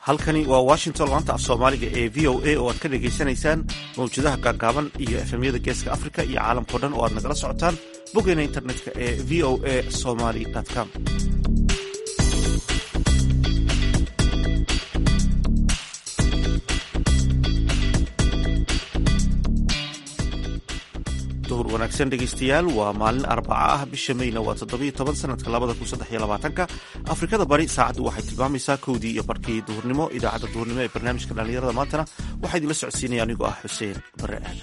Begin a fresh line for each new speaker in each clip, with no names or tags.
halkani waa washington laanta af soomaaliga ee v o a oo aad ka dhagaysanaysaan mawjadaha gaagaaban iyo efemyada geeska africa iyo caalamkao dhan oo aad nagala socotaan boggeena internetka ee v o a somaly com duhur wanaagsan dhegaystayaal waa maalin arbaca ah bisha mayna waa toddobiyo toban sanadka labada kun saddex iyo labaatanka afrikada bari saacaddu waxay tilmaamaysaa kowdii iyo barkii duhurnimo idaacadda duhurnimo ee barnaamijka dhallinyarada maantana waxaa idinla socodsiinaya anigoo ah xuseen bare aadan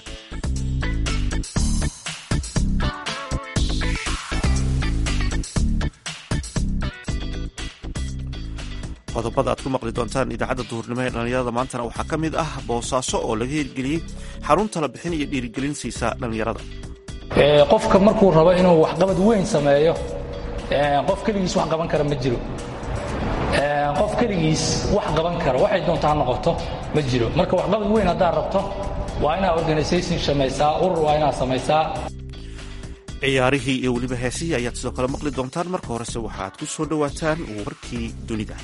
qodobada aad ku maqli doontaan idaacadda duhurnimo ee dhallinyarada maantana waxaa ka mid ah boosaaso oo laga hirgeliyey xarun tala bixin iyo dhiirigelin siisa dhallinyarada
qofka markuu rabo inuu waxqabad weyn sameeyo qof keligiis wax qaban kara ma jiro qof keligiis wax qaban kara waxay doonta ha noqoto ma jiro marka waxqabad weyn haddaad rabto waa inaad organisation samaysaa urur waa inaad samaysaa
ciyaarihii iyo weliba heesihii ayaad sidoo kale maqli doontaan marka horese waxaad ku soo dhowaataan warkii dunida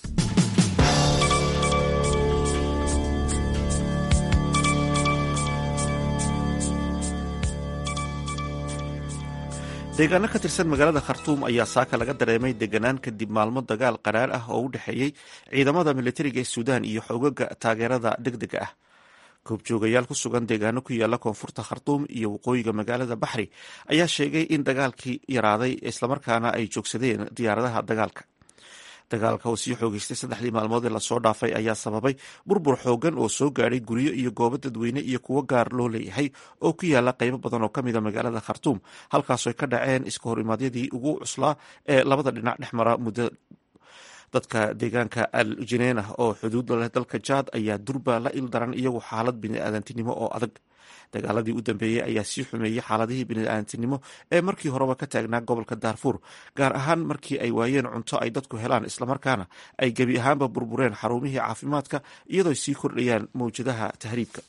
deegaano ka tirsan magaalada khartuum ayaa saaka laga dareemay deganaan kadib maalmo dagaal qaraar ah oo u dhexeeyey ciidamada militariga ee suudaan iyo xoogaga taageerada degdega ah goobjoogayaal ku sugan deegaano ku yaala koonfurta khartuum iyo waqooyiga magaalada baxri ayaa sheegay in dagaalkii yaraaday islamarkaana ay joogsadeen diyaaradaha dagaalka dagaalka oo sii xoogeystay saddexdii maalmood ee lasoo dhaafay ayaa sababay burbur xoogan oo soo gaadhay guryo iyo goobo dadweyne iyo kuwo gaar loo leeyahay oo ku yaala qaybo badan oo ka mida magaalada khartuum halkaasoo ka dhaceen iska horimaadyadii ugu cuslaa ee labada dhinac dhex mara muddo dadka deegaanka al jineenah oo xuduud leh dalka jaad ayaa durba la ildaran iyagu xaalad biniaadantinimo oo adag dagaaladii u dambeeyey ayaa sii xumeeyey xaaladihii biniaadantinimo ee markii horeba ka taagnaa gobolka daarfuur gaar ahaan markii ay waayeen cunto ay dadku helaan islamarkaana ay gebi ahaanba burbureen xarumihii caafimaadka iyadoo sii kordhayaan mawjadaha tahriibka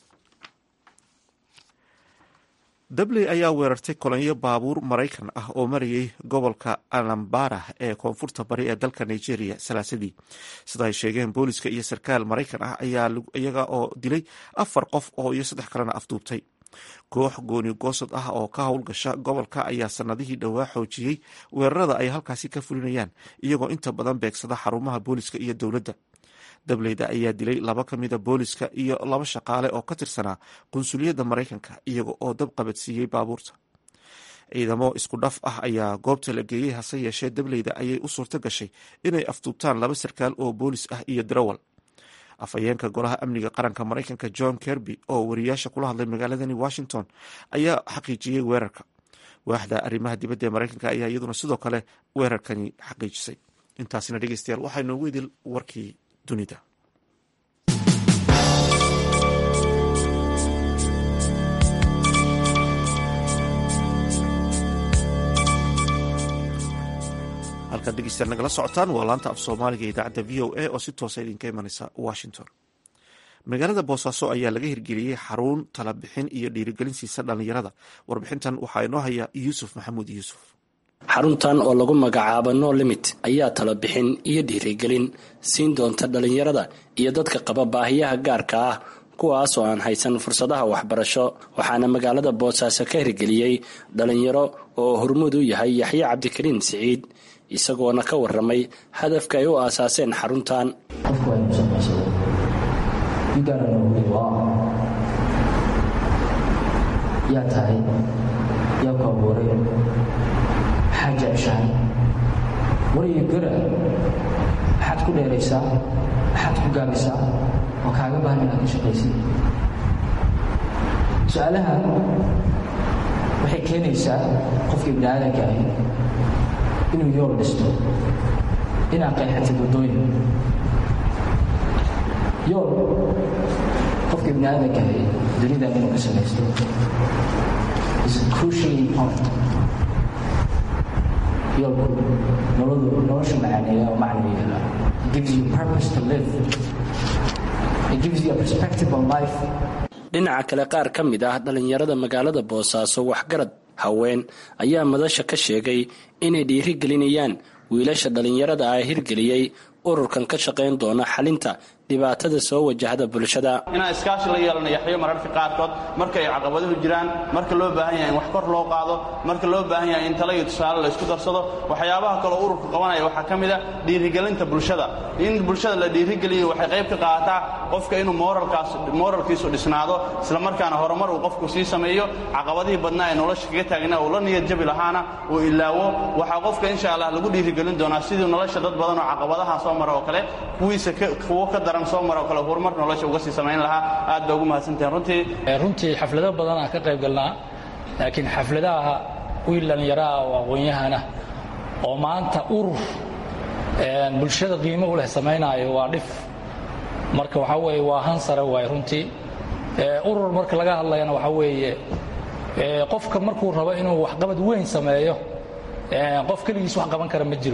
dabley ayaa weerartay kolonyo baabuur maraykan ah oo marayay gobolka anambara ee koonfurta bari ee dalka nigeria salaasadii sida ay sheegeen booliska iyo sarkaal maraykan ah iyaga oo dilay afar qof oo iyo saddex kalena afduubtay koox gooni goosad ah oo ka howlgasha gobolka ayaa sanadihii dhowaa xoojiyey weerarada ay halkaasi ka fulinayaan iyagoo inta badan beegsada xarumaha booliska iyo dowladda dableyda ayaa dilay laba ka mida booliska iyo laba shaqaale oo ka tirsanaa qunsuliyadda maraykanka iyaga oo dab qabadsiiyey baabuurta ciidamo isku dhaf ah ayaa goobta la geeyey hase yeeshee dableyda ayay u suurto gashay inay afduubtaan laba sarkaal oo boolis ah iyo darawal afhayeenka golaha amniga qaranka maraykanka john kerby oo wariyaasha kula hadlay magaaladani washington ayaa xaqiijiyey weerarka waaxda arrimaha dibadda ee maraykanka ayaa iyaduna sidoo kale weerarkani xaqiijisay intaasina dhegeystayaal waxaa noogu idil warkii dunida halkaad dhegeystayaal nagala socotaan waa laanta af soomaaliga idaacadda v o a oo si toosa idinka imanaysa washington magaalada boosaaso ayaa laga hirgeliyey xarun tala bixin iyo dhiirigelin siisa dhallinyarada warbixintan waxaa inoo haya yuusuf maxamuud yuusuf
xaruntan oo lagu magacaabo no limit ayaa tala bixin iyo dhiirigelin siin doonta dhallinyarada iyo dadka qaba baahiyaha gaarka ah kuwaas oo aan haysan fursadaha waxbarasho waxaana magaalada boosaaso ka hirgeliyey dhallinyaro oo hormuud u yahay yaxye cabdikariin siciid isagoona ka waramay hadafka ay u aasaaseen xaruntan
yaa tahay yaa ku abuuray maxaad jeceshahay wariyo gara maxaad ku dheeraysaa maxaad ku gaabisaa oo kaaga baahan inaad ka shaqaysid su-aalaha waxay keenaysaa qofka ibni aadanka ahi inuu yool dhisto inaad qeexatid waddooyin yool qofka ibni aadanka ahi dunidan inuu ka samaysto is crucially important yoolku nolodu nolosha macaaneeya oo macna yeela gives you purpose to live it gives you a perspective on life
dhinaca kale qaar ka mid ah dhallinyarada magaalada boosaaso waxgarad haween ayaa madasha ka sheegay inay dhiiri gelinayaan wiilasha dhallinyarada ah hirgeliyey ururkan ka shaqayn doona xalinta dhibaatada soo wajahda bulshada
inaan iskaashi la yeelano yaxyo mararka qaarkood marka ay caqabaduhu jiraan marka loo baahan yahay in wax kor loo qaado marka loo baahan yahay in tala iyo tusaale la isku darsado waxyaabaha kaloo ururku qabanaya waxaa ka mid a dhiirigelinta bulshada in bulshada la dhiirigeliyo waxay qayb ka qaadataa qofka inuu moralkaas moralkiisu dhisnaado islamarkaana horumar uu qofku sii sameeyo caqabadihii badnaa ee nolosha kaga taagna uu la niyad jabi lahaana uu ilaawo waxaa qofka insha allah lagu dhiirigelin doonaa sidii nolosha dad badan oo caqabadaha soo mara oo kale kuwiisa kuwo ka daran soo mara oo kale horumar nolosha uga sii samayn lahaa aad baa ugu mahadsantahin runtii
runtii xaflado badan aan ka qayb galnaa laakiin xafladaha wiil dhallinyaraha oo aqoon-yahana oo maanta urur bulshada qiimo u leh samaynaayo waa dhif marka waxaa weeye waa han sare waaye runtii urur marka laga hadlayana waxaa weeye qofka markuu rabo inuu waxqabad weyn sameeyo qof keligiis wax qaban kara ma jiro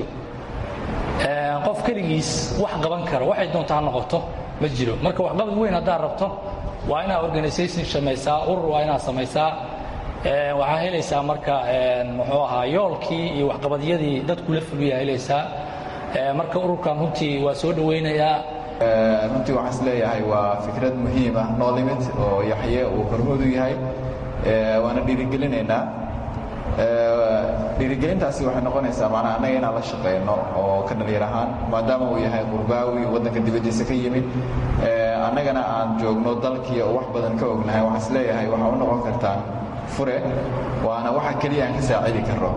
qof keligiis wax qaban kara waxay doonta ha noqoto ma jiro marka waxqabad weyn haddaad rabto waa inaad organisation samaysaa urur waa inaad samaysaa waxaa helaysaa marka muxuu ahaa yoolkii iyo waxqabadyadii dadku la fuliyaa helaysaa marka ururkan runtii waa soo dhowaynayaa
runtii waxaan is leeyahay waa fikrad muhiim ah no limit oo yaxye uu hormoodu yahay waana dhiirigelinaynaa dhiirigelintaasi waxay noqonaysaa macnaa annaga inaan la shaqayno oo ka dhalinyar ahaan maadaama uu yahay qurbaawi waddanka dibaddiisa ka yimid annagana aan joogno dalkii oo wax badan ka ognahay waxaan is leeyahay waxaa u noqon kartaan fure waana waxa keliya aan ka saacidi karro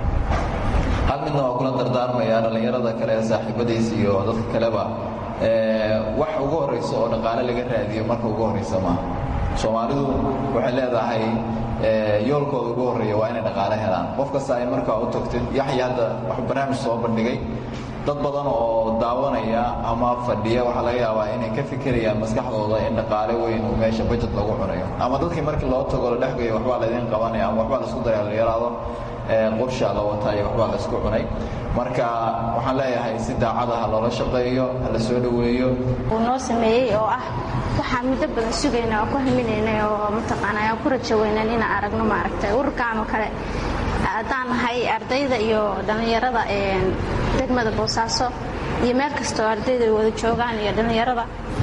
hal midna waa kula dardaarmaya dhallinyarada kale ee saaxiibadiis iyo dadka kaleba wax ugu horrayso oo dhaqaale laga raadiyo marka ugu horraysa maaha soomaalidu waxay leedahay yoolkooda ugu horreeya waa inay dhaqaale helaan qof kasta ay markaa u tagtid yaxya hadda wax barnaamij soo bandhigay dad badan oo daawanaya ama fadhiya waxaa laga yaabaa inay ka fikirayaan maskaxdooda in dhaqaale weyn uu meesha bajet lagu cunayo ama dadkii markii loo tago la dhexgayo waxbaa laydin qabanaya ama waxbaa laisku daraya la yaraado qorshaa la wataa iyo waxbaa la isku cunay marka waxaan leeyahay si daacada ha loola shaqeeyo ha la soo dhoweeyo
uu noo sameeyey oo ah waxaan muddo badan sugayna oo ku haminaynay oo mataqaana aan ku rajaweynan inaan aragno maaragtay ururkan oo kale haddaan nahay ardayda iyo dhallinyarada degmada boosaaso iyo meel kastoo ardayda ay wada joogaan iyo dhallinyarada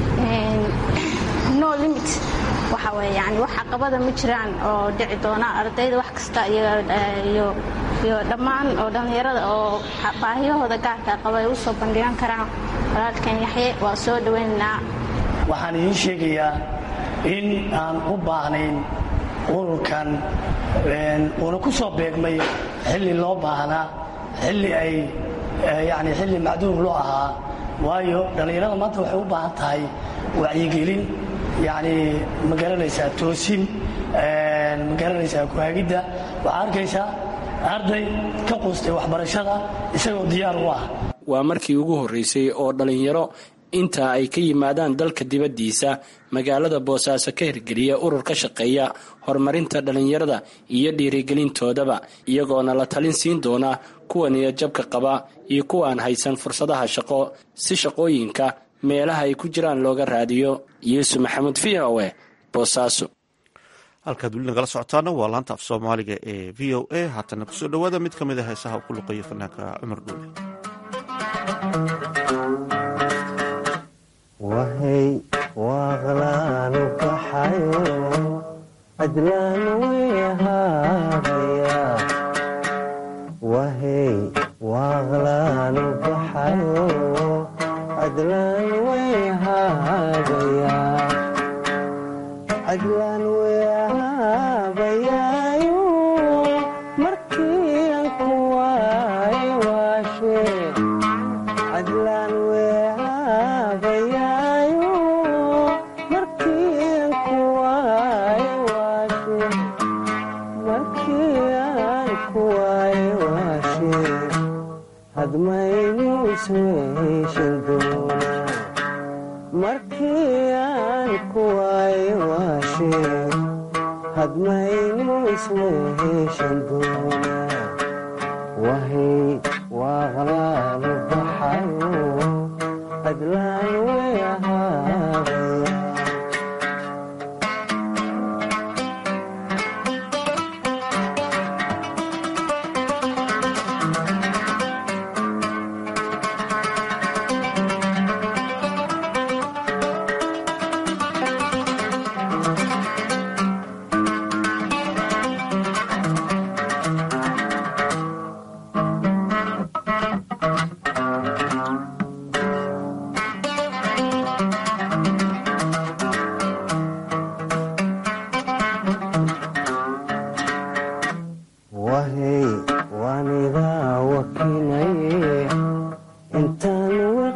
no limit waxa weye yani wax caqabada ma jiraan oo dhici doona ardayda wax kasta iyo iyo dhammaan oo dhallinyarada oo baahiyahooda gaarka qaba ay u soo bandhigan karaan walaalkan yaxye waa soo dhowaynaynaa
waxaan idiin sheegayaa in aan u baahnayn ururkan uuna ku soo beegmay xilli loo baahnaa xilli ay yani xilli macduur loo ahaa waayo dhallinyarada maanta waxay u baahan tahay wacyigelin yani ma garanaysaa toosin ma garanaysaa kuhaagidda waxaa arkaysaa arday ka quustay waxbarashada isagoo diyaar u ah
waa markii ugu horreysay oo dhallinyaro inta ay ka yimaadaan dalka dibaddiisa magaalada boosaaso ka hirgeliya urur ka shaqeeya horumarinta dhallinyarada iyo dhiirigelintoodaba iyagoona la talin siin doona kuwa niyadjabka qaba iyo kuwa aan haysan fursadaha shaqo si shaqooyinka meelaha ay ku jiraan looga raadiyo yuusuf maxamuud v o e boosaaso
halkaad weli nagala socotaana waa laanta af soomaaliga ee v o a haatana kusoo dhowaada mid ka mid a heesaha uu ku luqeeyo fanaanka cumar dhuule
wahay waaqlaanu baxayo cadlaan wehaadaya wahay waaqlaanu baxayo cadlaan wehaadaya cadlaan weehaabayaayo markii aan ku waay waashe cadlaan weehaabayaayo markii aan ku waay waashe markii aan ku waay waashe hadmaynu isweeshan doona markii aan ku waay waashe hadmaynu isweeshan doona wahay waaqlaanu baxayo cadlaan weahaabaya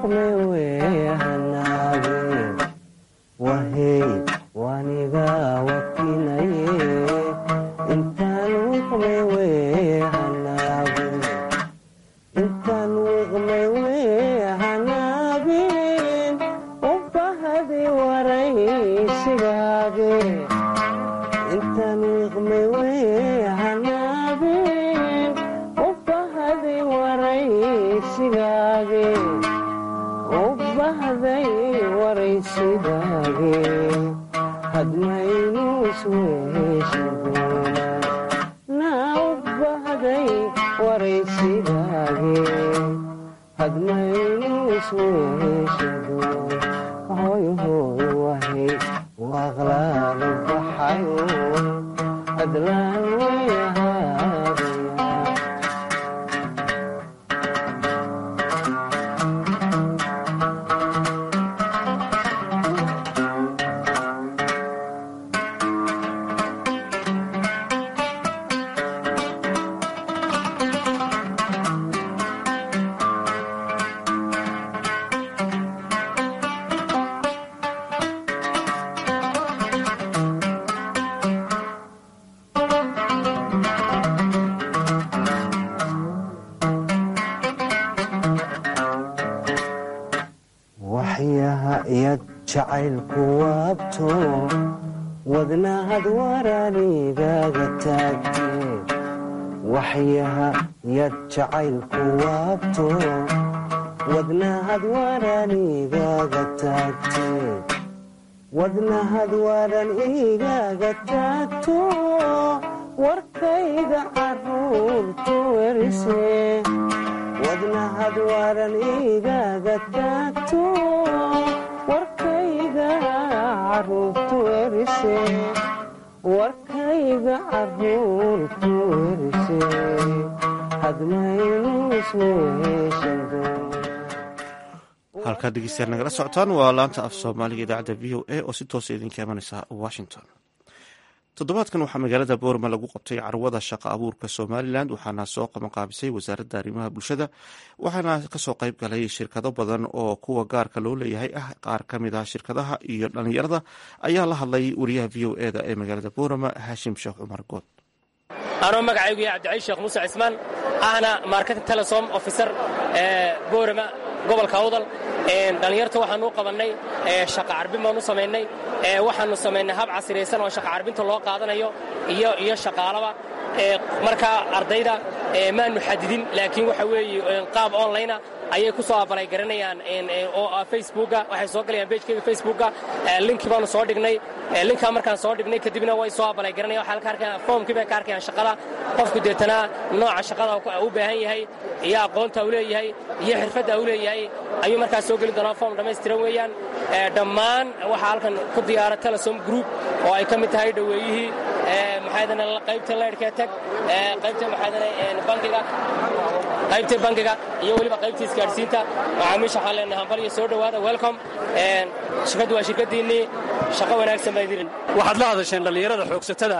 wiqme weehanaage wahey waniga wakinaye intaan wiqme weehanaage intaan wiqme weehanaagin u bahdi waraysigaage intaan wiqme weehanaagin u bahdi waraysigaage u bahday waraysigaage hadmaynu isweeshan doonaa naa u bahday waraysigaage hadmaynu isweeshan doonaa hoy hoy wahay waaqlaala baxayo hadlaan way ahaadaya waxyaha iyad jacaylku waabto wadnahad waraanigaga taagtee waxyaha yad jacaylku waabto wadnahad waraanigaga taagtee wadnahad waran igaga taagto warkayga caruurtu werise wadnahad waran igaga taagto warkayga caruurtu werise warkayga caruurtu werise hadmaynu isweeshan doona
halkaa dhegeystayaal nagala socotaan waa laanta af soomaaliga idaacadda v o a oo si toosa idinka imanaysa washington toddobaadkan waxaa magaalada boorma lagu qabtay carwada shaqa abuurka somalilan waxaana soo qabanqaabisay wasaaradda arrimaha bulshada waxaana kasoo qayb galay shirkado badan oo kuwa gaarka loo leeyahay ah qaar ka mid ah shirkadaha iyo dhalinyarada ayaa la hadlay wariyaha v o eda ee magaalada boorama haashim sheekh cumar good
anoo magacaygu yahay cabdicali sheekh muuse cismaan ahna marketing telesom officer ee boorama gobolka awdal dhallinyarta waxaanu u qabannay shaqa carbin baanu samaynay waxaanu samaynay hab casiraysan oo shaqa carbinta loo qaadanayo iyo iyo shaqaalaba markaa ardayda maanu xadidin laakiin waxa weeye qaab onlinea ayay ku soo abalay garanayaan oo facebooka waxay soo galayaan bejkeyga facebooka linki baanu soo dhignay linkaa markaan soo dhignay kadibna way soo abalay garanayaan waxaa ka arkayaan foomkii bay ka arkayaan shaqada qofku deetana nooca shaqada u baahan yahay iyo aqoonta u leeyahay iyo xirfadda u leeyahay ayuu markaas soo geli doonaa foom dhammaystiran weeyaan dhammaan waxaa halkan ku diyaara telesom group oo ay ka mid tahay dhoweeyihii maxaydana qaybta leyrhkee tag qaybta maxaydana bankiga qaybta bankiga iyo weliba qaybta isgaadhsiinta macaamiisha waxaan leenahay hambal iyo soo dhowaada welcom shirkaddu waa shirkaddiinnii shaqo wanaagsan baa idin
waxaad la hadasheen dhallinyarada xoogsatada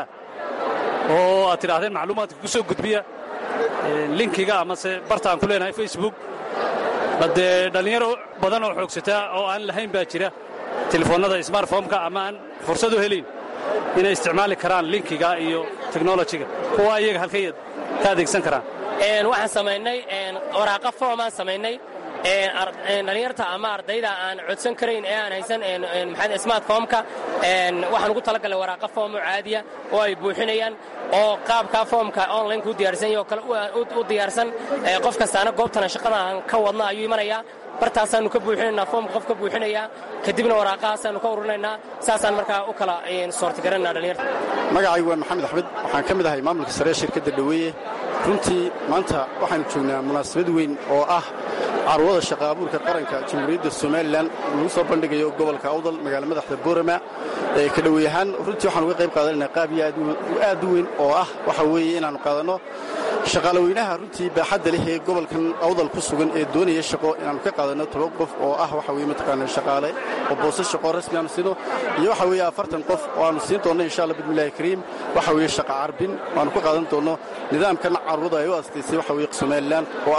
oo aad tidhaahdeen macluumaadka ku soo gudbiya linkiga amase barta aan ku leenahay facebook badee dhallinyaro badan oo xoogsataa oo aan lahayn baa jira telefoonnada smartfomka ama aan fursad u helayn inay isticmaali karaan linkiga iyo teknolojiga kuwa iyaga halkay ka adeegsan karaan
waxaan samaynay waraaqa foomaan samaynay dhallinyarta ama ardayda aan codsan karayn ee aan haysan smartfomka waxaan ugu talagalnay waraaqa foomo caadiya oo ay buuxinayaan oo qaabkaa foomka onlineka u diyaarsan yaho kale u diyaarsan qof kastaana goobtana shaqada aan ka wadna ayuu imanayaa bartaasaannu ka buuxinaynaa foomka qof ka buuxinayaa kadibna waraaqahaasaannu ka ururinaynaa saasaan markaa u kala soortigaranaa dhallinyarta
magacaygu waa maxamed axmed waxaan ka mid ahay maamulka sare ee shirkadda dhoweeye runtii maanta waxaanu joognaa munaasabad weyn oo ah carwada shaqa abuurka qaranka jamhuuriyadda somalilan lagu soo bandhigayo gobolka awdal magaala madaxda boorama ee ka dhoweey ahaan runtii waxaan uga qayb qaadanayna qaab iyo aad u weyn oo ah waxa weeye inaannu qaadanno shaqaalaweynaha runtii baaxadda leh ee gobolkan awdal ku sugan ee doonaya shaqo inaannu ka qaadanno toban qof oo ah waxa weye mataqaana shaqaale oo boose shaqo rasmi aanu siino iyo waxa weeye afartan qof oo aanu siin doonno insha allah bismillahi kariim waxa weeye shaqa carbin waannu ka qaadan doonno nidaamkan carwada ay u astaysay waxa weeye somalilan oo ah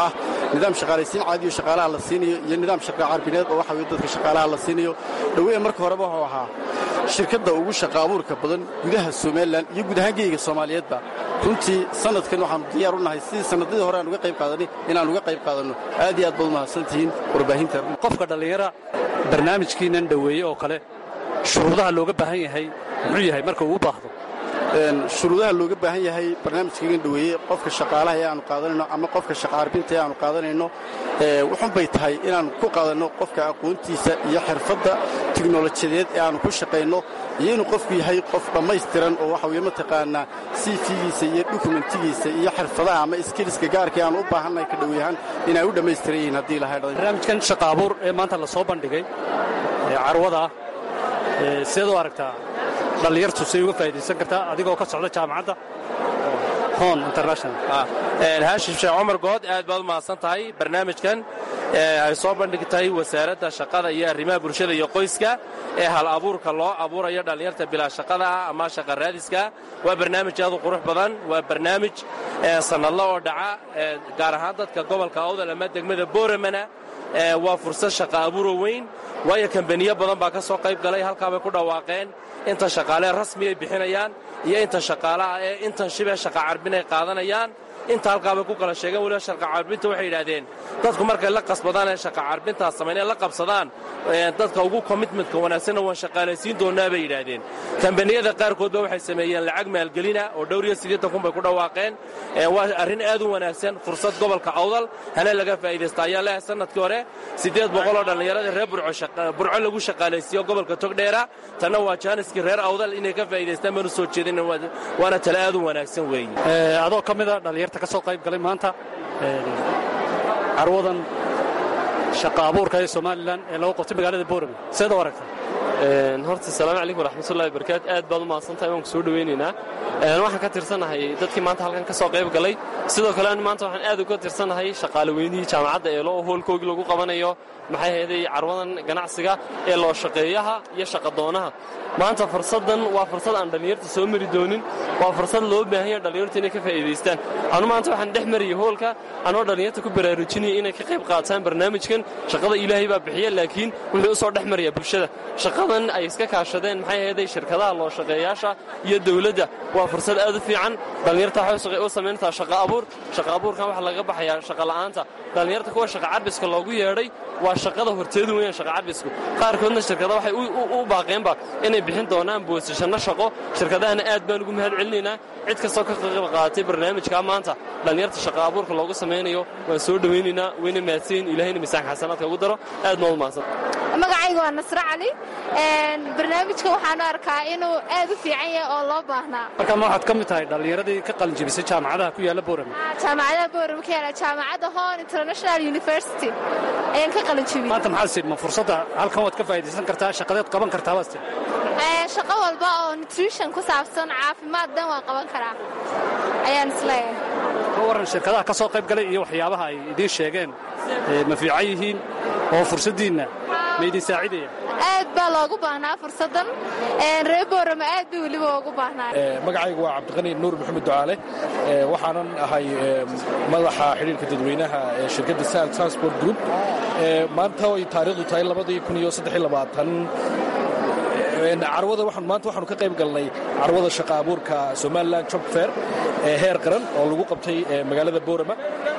nidaam shaqaalaysiin caadiyo shaqaalaha la siinayo iyo nidaam shaqa carbineed oo waxa weye dadka shaqaalaha la siinayo dhaweeye marka horeba wuxuu ahaa shirkadda ugu shaqa abuurka badan gudaha somalilan iyo guud ahaan geyga soomaaliyeedba runtii sanadkan waxaanu diyaar u nahay sidii sanadadii hore aan uga qayb qaadanay inaan uga qayb qaadanno aad iyo aad baad umahadsantihiin warbaahinta
qofka dhallinyara barnaamijkiinan dhoweeye oo kale shuruudaha looga baahan yahay muxuu yahay marka uu u baahdo
shuruudaha looga baahan yahay barnaamijkaigan dhoweeye qofka shaqaalaha ee aanu qaadanayno ama qofka shaqaarbinta ee aanu qaadanayno wuxun bay tahay inaannu ku qaadanno qofka aqoontiisa iyo xirfadda tiknolojiyadeed ee aanu ku shaqayno iyo inuu qofku yahay qof dhammaystiran oo waxa weye mataqaanaa cv-giisa iyo dokumentigiisa iyo xirfadaha ama skiliska gaarka aanu u baahannahay ka dhoweyahaan inay u dhammaystiran yihiin haddii lahay
barnaamijkan shaqa abuur ee maanta la soo bandhigay ee carwada ah sideed u aragtaa dhallinyartu say uga faa'idaysan kartaa adigoo ka socda jaamacadda hon international
haashim sheekh cumar good aad baad u mahadsan tahay barnaamijkan ay soo bandhigtahay wasaaradda shaqada iyo arrimaha bulshada iyo qoyska ee hal abuurka loo abuurayo dhallinyarta bilaa shaqada ah ama shaqa raadiska waa barnaamij aad u qurux badan waa barnaamij sannadla oo dhaca gaar ahaan dadka gobolka awdal ama degmada booramana waa fursad shaqa abuuro weyn waayo kambaniyo badan baa ka soo qayb galay halkaabay ku dhawaaqeen inta shaqaalee rasmi ay bixinayaan iyo inta shaqaalaha ee intan shibee shaqa carbin ay qaadanayaan inta halkaabay ku kala sheegeen weliba shaqa carbinta waxay yidhaahdeen dadku markay la qasbadaan ee shaqa carbintaas samayn ee la qabsadaan dadka ugu commitmentka wanaagsanna waan shaqaalaysiin doonnaa bay yidhaahdeen kambaniyada qaarkoodba waxay sameeyeen lacag maalgelina oo dhowr iyo siddeetan kun bay ku dhawaaqeen waa arrin aad u wanaagsan fursad gobolka awdal hana laga faa'iidaysta ayaa leehay sanadkii hore siddeed boqoloo dhallinyaradii reer burco lagu shaqaalaysiiyo gobolka togdheera tanna waa jaaniskii reer awdal inay ka faa'iidaystaan baanu soo jeedin waana tale aad u wanaagsan weeye
adoo ka mida dhallinyarta ka soo qayb galay maanta carwadan shaqa abuurka ee somalilan ee lagu qabtay magaalada boorame seed u aragta
horta asalaamu calaykum waraxmatullahi barakaatu aad baad u mahadsantahay waan ku soo dhowaynaynaa waxaan ka tirsanahay dadkii maanta halkan ka soo qayb galay sidoo kale an maanta waxaan aad uga tirsanahay shaqaale weynihii jaamacadda ee loo hoolkoogii lagu qabanayo maxay hayday carwadan ganacsiga ee loo shaqeeyaha iyo shaqadoonaha maanta fursaddan waa fursad aan dhallinyarta soo mari doonin waa fursad loo baahan yaha dhallinyartu inay ka faa'iidaystaan anu maanta waxaan dhex mariyay hoolka anoo dhallinyarta ku baraarujinaya inay ka qayb qaataan barnaamijkan shaqada ilaahay baa bixiya laakiin wuxuu u soo dhex maraya bulshada shaqadan ay iska kaashadeen maxay hayday shirkadaha loo shaqeeyaasha iyo dowladda waa fursad aad u fiican dhallinyarta waxay u samayntaa shaqa abuur shaqa abuurkan waxaa laga baxayaa shaqa la'aanta dhallinyarta kuwa shaqa carbiska loogu yeedhay waa shaqada horteedu weeyaan shaqa carbisku qaarkoodna shirkada waxay u baaqeenba inay bixin doonaan boosashanno shaqo shirkadahana aad baan ugu mahad celinaynaa cid kastoo ka qayb qaadatay barnaamijka maanta dhallinyarta shaqa abuurka loogu samaynayo waan soo dhowaynaynaa wayna mahadsayin ilaahayna miisaanka xasanaadka ugu daro aad maad u mahadsan
magacayga waa nasre cali barnaamijka waxaanu arkaa inuu aad u fiican yahay oo loo baahnaa
marka ma waxaad ka mid tahay dhallinyaradii ka qalinjibisay jaamacadaha ku yaalla boorame
jaamacadaha boorame ka yaala jaamacadda hon international university ayaan ka qalinjibiyey
maanta maxaad sid ma fursadda halkan waad ka faa'idaysan kartaa shaqadeed qaban kartaa baad sid
shaqo walba oo nutrition ku saabsan caafimaad dan waan qaban karaa ayaan isleeyahay
ka warran shirkadaha ka soo qayb galay iyo waxyaabaha ay idiin sheegeen ma fiican yihiin oo fursaddiinna ma idin saacidaya
aad baa loogu baahnaa fursaddan reer boorama aad bay weliba ugu baahnaa
magacaygu waa cabdiqani nuur maxamed ducaale waxaanan ahay madaxa xidhiirka dadweynaha ee shirkadda sal transport group maanta ay taariikhdu tahay labadii kun iyo saddex iyo labaatan carwada maanta waxaanu ka qayb galnay carwada shaqa abuurka somalilan job fair ee heer qaran oo lagu qabtay magaalada boorama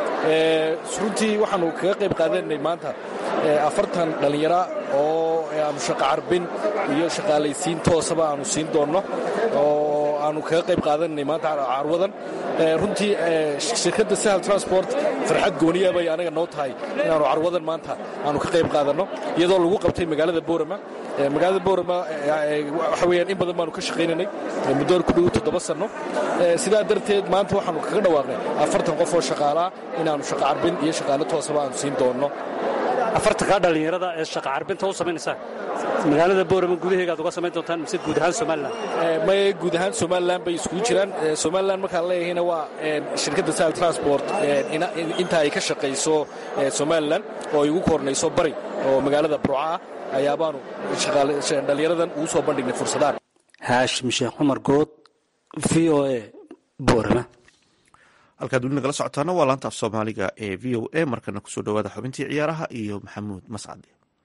runtii waxaanu kaga qayb qaadanay maanta afartan dhallinyara oo aanu shaqa carbin iyo shaqaalaysiin toosaba aanu siin doonno oo aanu kaga qayb qaadanay maanta carwadan runtii shirkadda sahal transport farxad gooniya bay anaga noo tahay inaanu carwadan maanta aanu ka qayb qaadanno iyadoo lagu qabtay magaalada boorama magaalada boorama waxa weyaan in badan baanu ka shaqaynanay muddo ku dhow toddoba sanno sidaa darteed maanta waxaanu kaga dhawaaqnay afartan qof oo shaqaalaa inaanu shaqa carbin iyo shaqaale toosaba aanu siin doonno
afartankaa dhallinyarada ee shaqa carbinta u samaynaysaa magaalada boorama gudaheegaad uga samayn doontaan mise guud ahaan somalilan
may guud ahaan somalilan bay iskugu jiraan somalilan markaan leeyahayna waa shirkadda sahal transport inta ay ka shaqayso somalilan oo ay ugu kornayso bari oo magaalada burca ah ayaabaanu dhallinyaradan ugu soo bandhignay fursadaan
haashim sheekh cumar good v o a boorama
halkaad weli nagala socotaana waa laanta af soomaaliga ee v o a markana kusoo dhawaada xubintii ciyaaraha iyo maxamuud mascade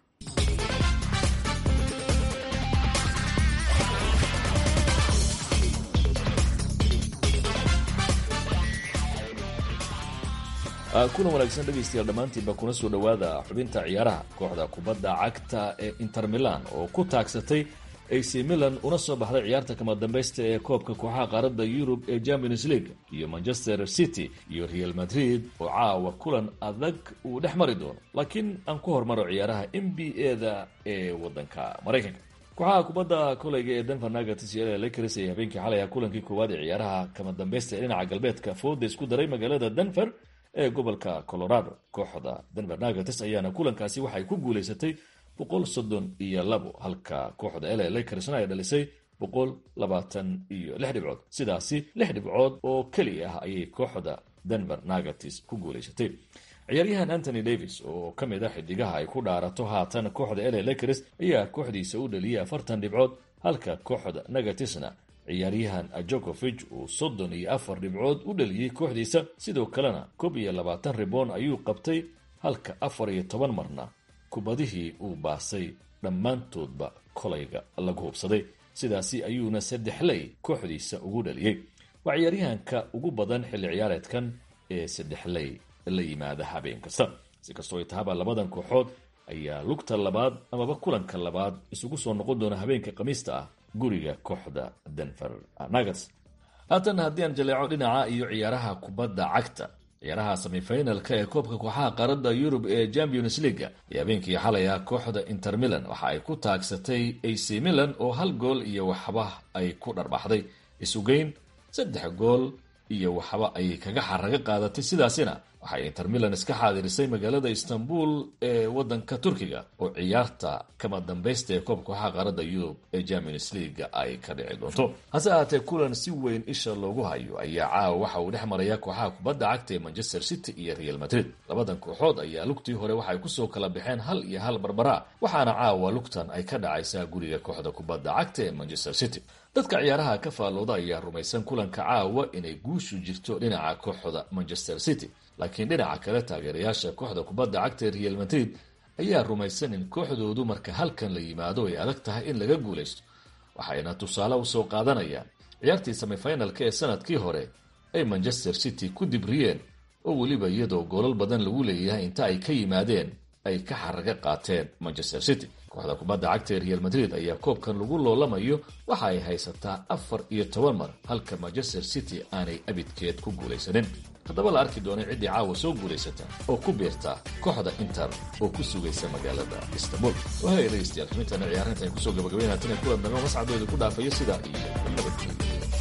kuna wanaagsan dhegaystayaal dhammaantiinba kuna soo dhowaada xubinta ciyaaraha kooxda kubadda cagta ee inter milan oo ku taagsatay ac milan una soo baxday ciyaarta kama dambaysta ee koobka kooxaha qaaradda yurub ee champions league iyo manchester city iyo real madrid oo caawa kulan adag uu dhex mari doono laakiin aan ku hormaro ciyaaraha n b a da ee wadanka maraykanka kooxaha kubadda koleyga ee denver nuggets iyo lakers ee habeenkii xalay ah kulankii koowaad ee ciyaaraha kama dambaysta ee dhinaca galbeedka fooda isku daray magaalada denver ee gobolka colorado kooxda denver nuggets ayaana kulankaasi waxay ku guuleysatay boqol soddon iyo labo halka kooxda la lakersna ay dhalisay boqol labaatan iyo lix dhibcood sidaasi lix dhibcood oo keli ah ayay kooxda denver nuggets ku guuleysatay ciyaaryahan antony davis oo ka mid a xidigaha ay ku dhaarato haatan kooxda la lakers ayaa kooxdiisa u dhaliyay afartan dhibcood halka kooxda nuggetsna ciyaaryahan jokovig uu soddon iyo afar dhibcood u dhaliyey kooxdiisa sidoo kalena koob iyo labaatan riboon ayuu qabtay halka afar iyo toban marna kubadihii uu baasay dhammaantoodba kolayga lagu hubsaday sidaasi ayuuna saddexley kooxdiisa ugu dhaliyey waa ciyaaryahanka ugu badan xilli ciyaareedkan ee saddexley la yimaada habeen kasta si kastoo ay tahaba labadan kooxood ayaa lugta labaad amaba kulanka labaad isugu soo noqon doona habeenka khamiista ah guriga kooxda denver nuggets haatan haddii aan jaleeco dhinaca iyo ciyaaraha kubadda cagta ciyaaraha semifinalka ee koobka kooxaha qaaradda yurub ee champions leaga iyo habeenkii xalay ah kooxda inter milan waxa ay ku taagsatay ac milan oo hal gool iyo waxba ay ku dharbaxday isugeyn saddex gool iyo waxba ayay kaga xaraga qaadatay sidaasina waxay inter milan iska xaadirisay magaalada istanbul ee wadanka turkiga oo ciyaarta kama dambaysta ee koobka kooxaha qaaradda yurub ee champions leaga ay ka dhici doonto hase ahaatee kulan si weyn isha loogu hayo ayaa caawa waxa uu dhex maraya kooxaha kubadda cagta ee manchester city iyo real madrid labadan kooxood ayaa lugtii hore waxay kusoo kala baxeen hal iyo hal barbara waxaana caawa lugtan ay ka dhacaysaa guriga kooxda kubadda cagta ee manchester city dadka ciyaaraha ka faallooda ayaa rumaysan kulanka caawa inay guushu jirto dhinaca kooxda manchester city laakiin dhinaca kale taageerayaasha kooxda kubadda cagta ee real madrid ayaa rumaysan in kooxdoodu marka halkan la yimaado ay adag tahay in laga guulaysto waxayna tusaale usoo qaadanayaan ciyaartii semifinalka ee sanadkii hore ay manchester city ku dibriyeen oo weliba iyadoo goolal badan lagu leeyahay inta ay ka yimaadeen ay ka xaraga qaateen manchester city kooxda kubadda cagta ee real madrid ayaa koobkan lagu loolamayo waxa ay haysataa afar iyo toban mar halka manchester city aanay abidkeed ku guulaysanin haddaba la arki doonay ciddii caawa soo guulaysata oo ku biirta kooxda inter oo ku sugaysa magaalada istanbul wahay dhegeystayaal xubintana ciyaarinta ay kusoo gabagabeynaa tan kulan dambe mascadooda ku dhaafayo sidaa iyo nabadgelyo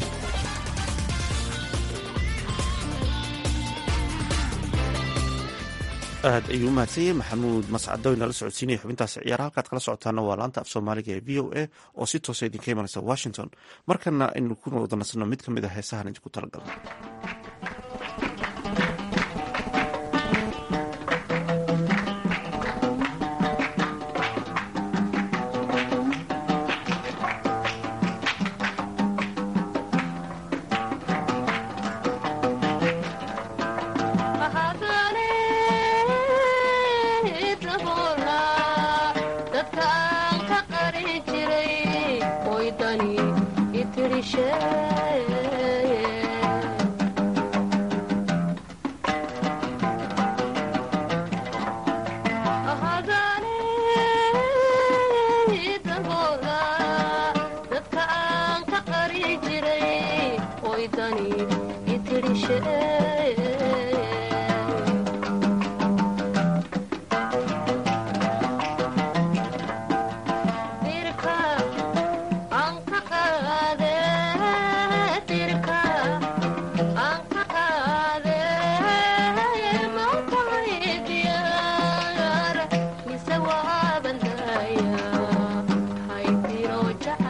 aad ayuu u mahadsanyay maxamuud mascado inala socodsiinaya xubintaasi ciyaara halkaad kala socotaana waa laanta af soomaaliga ee v o a oo si toosa idinka imanaysa washington markana aynu ku wada nasano mid ka mid a heesahan idinku talagalna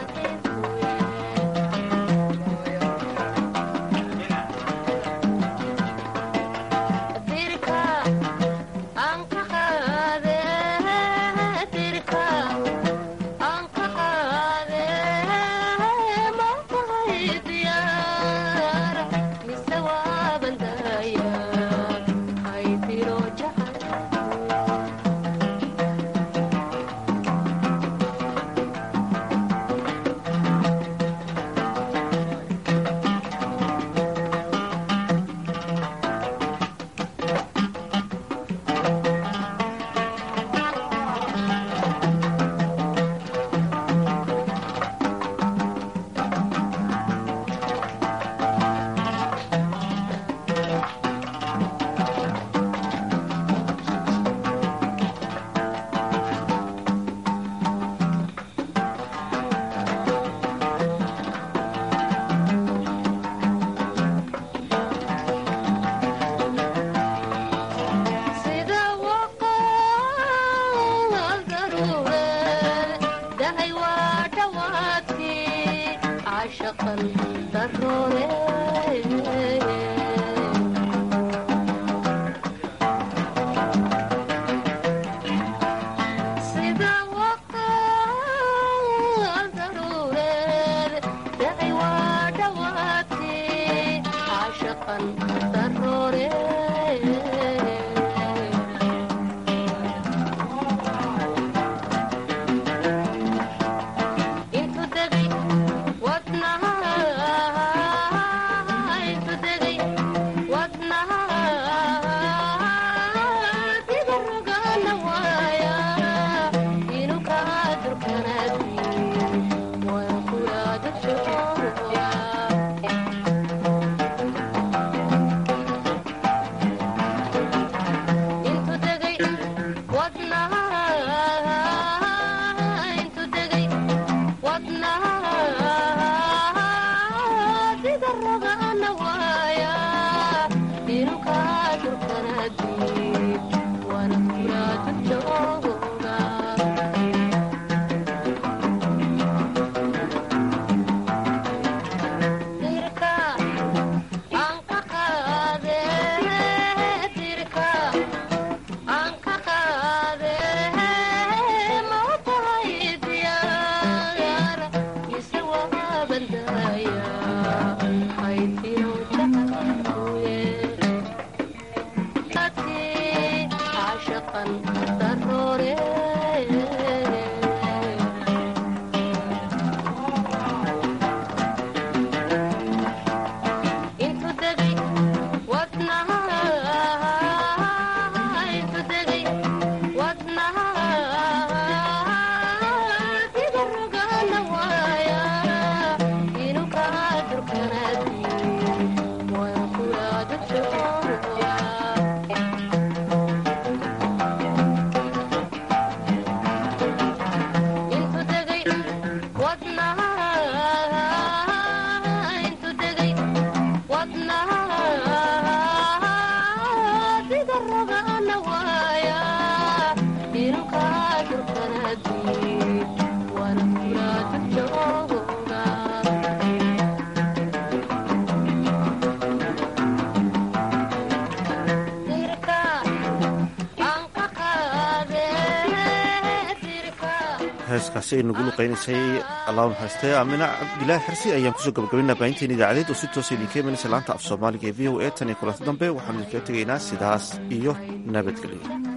Yeah.
heeskaasi ay nagu luqaynaysay allah naxariistay aamina cabdilaahi xirsi ayaan kusoo gabagabaynaa baahinteen idaacadeed oo si toosa idinka imanaysa laanta af soomaaliga ee v o a tan iyo kulanti dambe waxaanu idinkaga tegaynaa sidaas iyo nabadgelyo